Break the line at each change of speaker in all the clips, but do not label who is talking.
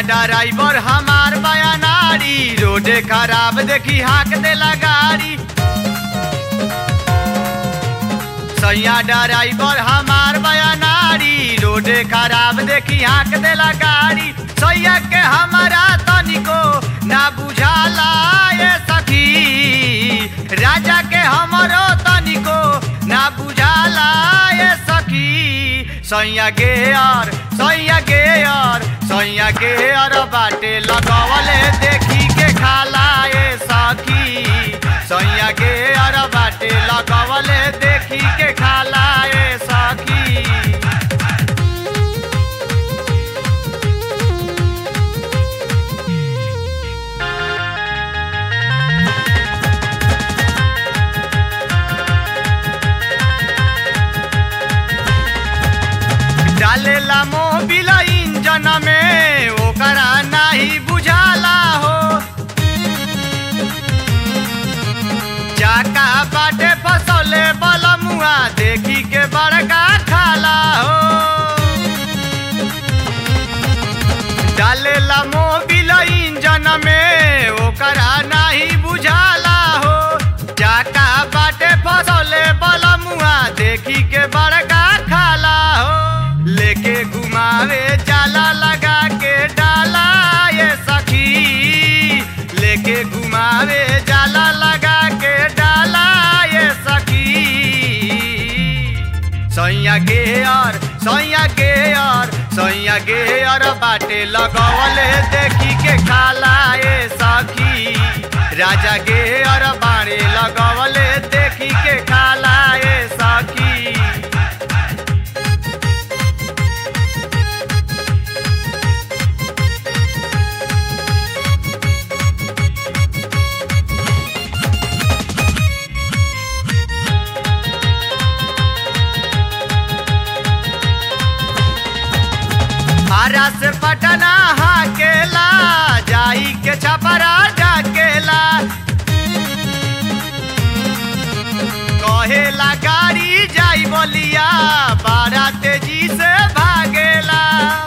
driver हमार बयानारी रोडे खराब देखी हाक देला गाड़ी सैया ड्राइवर हमार बयानारी रोडे खराब देखी हाक देला गाड़ी सैया के हमारा तनिको ना बुझाला ये सखी राजा के हमरो तनिको ना बुझाला ये सखी सैया गे यार सैया गे यार सैया गे यार बाटे लगवले देखी के खाला ये सखी सैया गे यार बाटे लगवले देखी के खाला ये सखी डालेला मोबिल इंजन में ओकरा नाही बुझाला हो चाका बाटे फसले बलमुआ देखी के बड़का खाला हो डालेला मोबिल इंजन में ओकरा नाही बुझाला हो चाका बाटे फसले बलमुआ देखी के बड़का खाला हो लेके घुमावे जाला लगा के डाला ये सखी लेके घुमावे जाला लगा के डाला ये सखी सैया गे यार सैया गे यार सैया गे यार बाटे लगवले देखी के खाला ये सखी राजा गे यार बाड़े लगवले देखी के खाला ये सखी आरा से पटना हाकेला जाई के छपरा डाकेला कहेला गाड़ी जाई बोलिया बारा तेजी से भागेला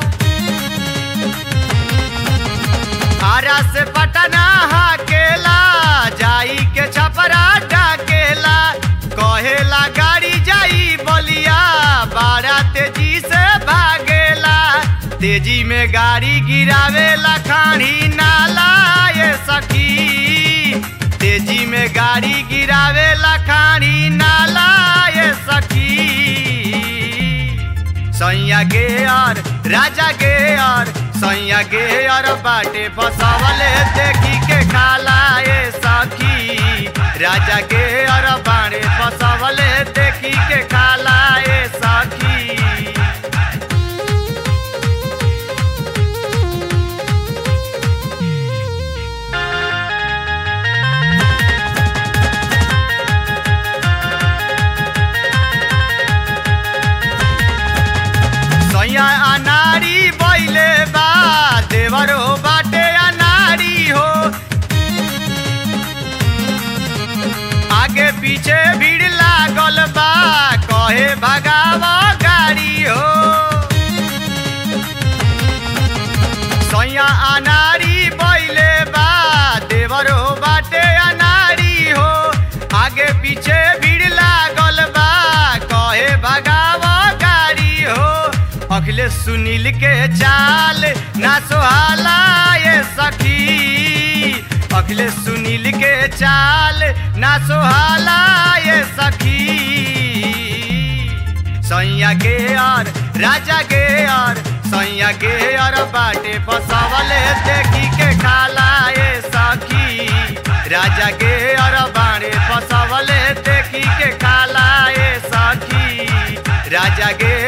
आरा से पटना हाकेला जाई के छपरा डाकेला कहेला गाड़ी जाई बोलिया बारा तेजी से भागेला तेजी में गाड़ी गिरावेला खाड़ी नाला ये सखी तेजी में गाड़ी गिरावेला खाड़ी नाला ये सखी सैया गे यार राजा गे यार सैया गे यार बाटे फसवले देखी के खाला ये सखी राजा गे यार बाड़े फसवले देखी के खाला ये सखी सैया अनारी बैले बा देवरो बाटे अनारी हो आगे पीछे भीड़ लागल बा कहे भगाव गाड़ी हो सैया अनारी बैले बा देवरो बाटे अनारी हो आगे पीछे भीड़ लागल बा कहे भगाव गाड़ी हो अखिलेश सुनील के चाल ना सोहाला ये सखी अखिलेश सुनील के चाल ना सोहाला ये सखी सैया गे यार राजा गे यार सैया गे यार बाटे फसवले देखी के खाला ये सखी राजा गे यार बाड़े फसवले देखी के खाला ये सखी राजा गे